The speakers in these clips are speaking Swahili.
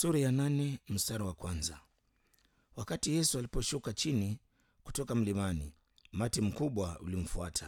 Sura ya nane mstari wa kwanza. Wakati Yesu aliposhuka chini kutoka mlimani, umati mkubwa ulimfuata.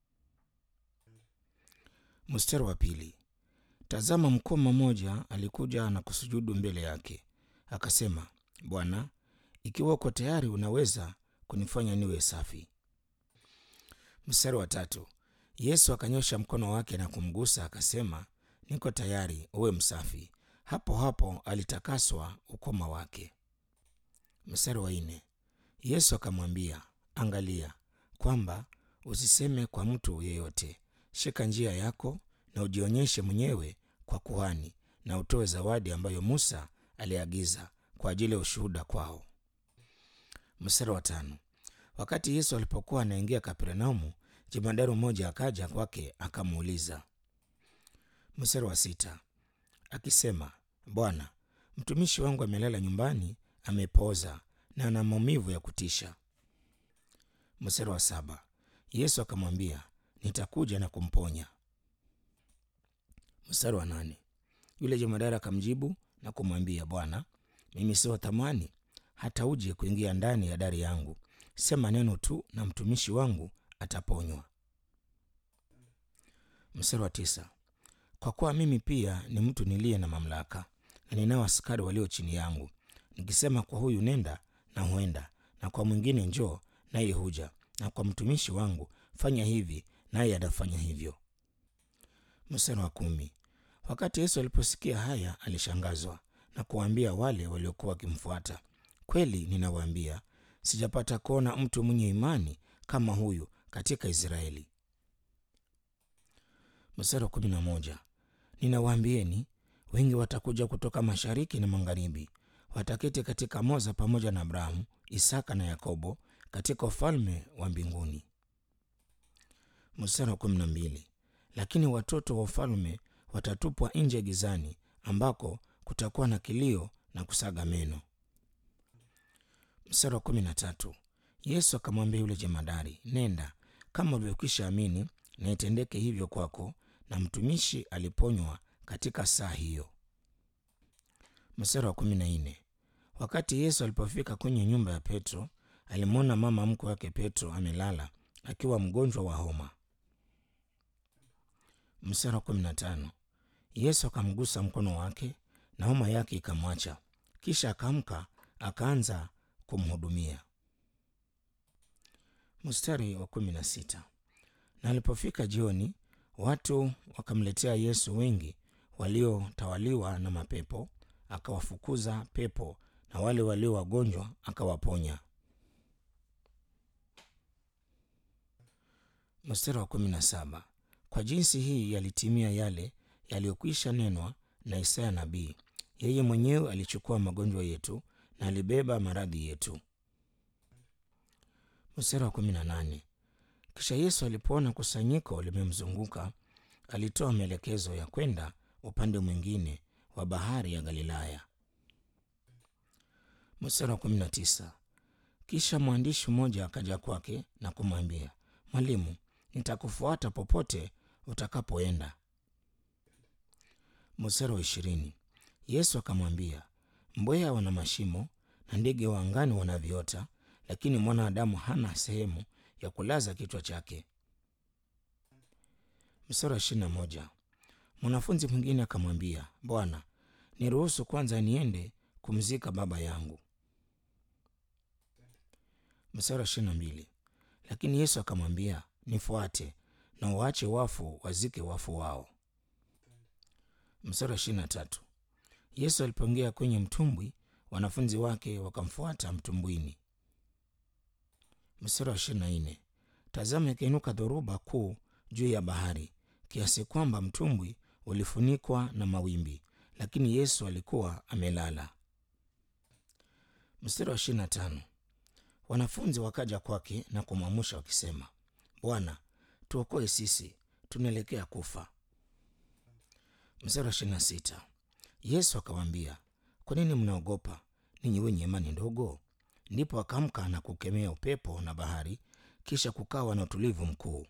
Mstari wa pili. Tazama, mkoma mmoja alikuja na kusujudu mbele yake, akasema, Bwana, ikiwa uko tayari, unaweza kunifanya niwe safi. Mstari wa tatu. Yesu akanyosha mkono wake na kumgusa, akasema, niko tayari, uwe msafi. Hapo hapo alitakaswa ukoma wake. Mstari wa nne. Yesu akamwambia, angalia kwamba usiseme kwa mtu yeyote. Shika njia yako na ujionyeshe mwenyewe kwa kuhani, na utoe zawadi ambayo Musa aliagiza kwa ajili ya ushuhuda kwao. Mstari wa tano. Wakati Yesu alipokuwa anaingia Kapernaumu, jemadari mmoja akaja kwake akamuuliza. Mstari wa sita akisema, Bwana, mtumishi wangu amelala nyumbani, amepooza na ana maumivu ya kutisha. Mstari wa saba Yesu akamwambia, nitakuja na kumponya. Mstari wa nane yule jemadari akamjibu na kumwambia, Bwana, mimi si wa thamani hata uje kuingia ndani ya dari yangu. Sema neno tu na mtumishi wangu ataponywa. Mstari wa tisa kwa kuwa mimi pia ni mtu niliye na mamlaka na ninao askari walio chini yangu, nikisema kwa huyu nenda, na huenda, na kwa mwingine njoo, naye huja, na kwa mtumishi wangu fanya hivi, naye atafanya hivyo. Mstari wa kumi wakati Yesu aliposikia haya alishangazwa na kuwaambia wale waliokuwa wakimfuata, kweli ninawaambia, sijapata kuona mtu mwenye imani kama huyu katika Israeli. Mstari wa kumi na moja ninawaambieni wengi watakuja kutoka mashariki na magharibi, wataketi katika moza pamoja na Abrahamu, Isaka na Yakobo katika ufalme wa mbinguni. Mstari wa kumi na mbili lakini watoto wa ufalme watatupwa nje gizani, ambako kutakuwa na kilio na kusaga meno. Mstari wa kumi na tatu Yesu akamwambia yule jemadari, nenda kama ulivyokwisha amini, na itendeke hivyo kwako. Na mtumishi aliponywa katika saa hiyo. Mstari wa kumi na nne wakati Yesu alipofika kwenye nyumba ya Petro, alimwona mama mkwe wake Petro amelala akiwa mgonjwa wa homa. Mstari wa kumi na tano Yesu akamgusa mkono wake na homa yake ikamwacha, kisha akaamka akaanza kumhudumia. Mstari wa kumi na sita na alipofika jioni watu wakamletea Yesu wengi waliotawaliwa na mapepo, akawafukuza pepo, na wale walio wagonjwa akawaponya. Mstari wa kumi na saba kwa jinsi hii yalitimia yale yaliyokwisha nenwa na Isaya nabii, yeye mwenyewe alichukua magonjwa yetu na alibeba maradhi yetu. Mstari wa kumi na nane kisha Yesu alipoona kusanyiko limemzunguka alitoa maelekezo ya kwenda upande mwingine wa bahari ya Galilaya. Mstari wa kumi na tisa kisha mwandishi mmoja akaja kwake na kumwambia, Mwalimu, nitakufuata popote utakapoenda. Mstari wa ishirini Yesu akamwambia, mbweha wana mashimo na ndege wa angani wana viota, lakini mwanadamu hana sehemu ya kulaza kichwa chake. Mstari wa ishirini na moja mwanafunzi mwingine akamwambia, Bwana, niruhusu kwanza niende kumzika baba yangu. Mstari wa ishirini na mbili lakini Yesu akamwambia, nifuate na uache wafu wazike wafu wao. Mstari wa ishirini na tatu Yesu alipoingia kwenye mtumbwi, wanafunzi wake wakamfuata mtumbwini. Mstari wa ishirini na nne tazama, ikainuka dhoruba kuu juu ya bahari kiasi kwamba mtumbwi ulifunikwa na mawimbi, lakini Yesu alikuwa amelala. Mstari wa ishirini na tano wanafunzi wakaja kwake na kumwamsha wakisema, Bwana, tuokoe sisi, tunaelekea kufa. Mstari wa ishirini na sita Yesu akawaambia, kwa nini mnaogopa ninyi wenye imani ndogo? Ndipo akaamka na kukemea upepo na bahari, kisha kukawa na utulivu mkuu.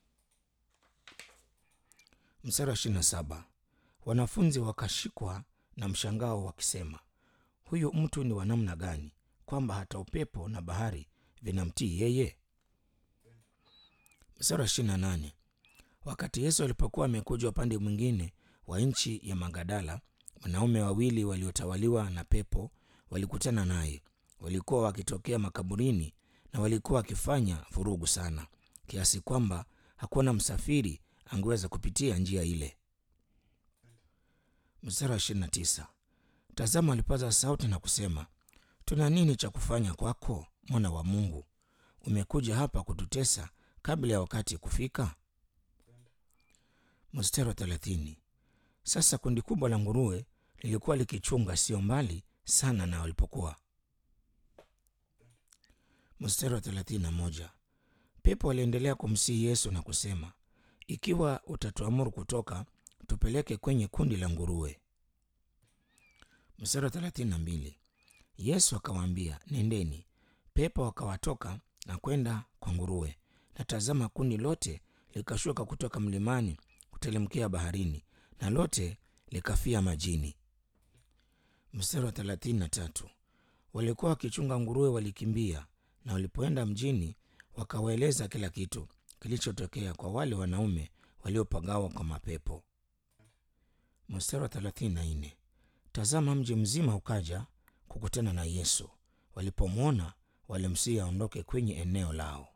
Mstari wa ishirini na saba wanafunzi wakashikwa na mshangao wakisema, huyu mtu ni wa namna gani, kwamba hata upepo na bahari vinamtii yeye? Mstari wa ishirini na nane. Wakati Yesu alipokuwa amekuja upande mwingine wa nchi ya Magadala, wanaume wawili waliotawaliwa na pepo walikutana naye. Walikuwa wakitokea makaburini na walikuwa wakifanya vurugu sana, kiasi kwamba hakuna msafiri angeweza kupitia njia ile. Mstari wa ishirini na tisa. Tazama, alipaza sauti na kusema, tuna nini cha kufanya kwako, mwana wa Mungu? Umekuja hapa kututesa kabla ya wakati kufika? Mstari wa thelathini. Sasa kundi kubwa la nguruwe lilikuwa likichunga sio mbali sana na walipokuwa. Mstari wa thelathini na moja. Pepo aliendelea kumsihi Yesu na kusema, ikiwa utatuamuru kutoka, tupeleke kwenye kundi la nguruwe. Mstari wa thelathini na mbili. Yesu akawaambia, nendeni. Pepo wakawatoka na kwenda kwa nguruwe, na tazama, kundi lote likashuka kutoka mlimani kutelemkia baharini, na lote likafia majini. Mstari wa thelathini na tatu. Walikuwa wakichunga nguruwe walikimbia, na walipoenda mjini wakawaeleza kila kitu kilichotokea kwa wale wanaume waliopagawa kwa mapepo. Mstari wa thelathini na nne. Tazama, mji mzima ukaja kukutana na Yesu. Walipomwona walimsihi aondoke kwenye eneo lao.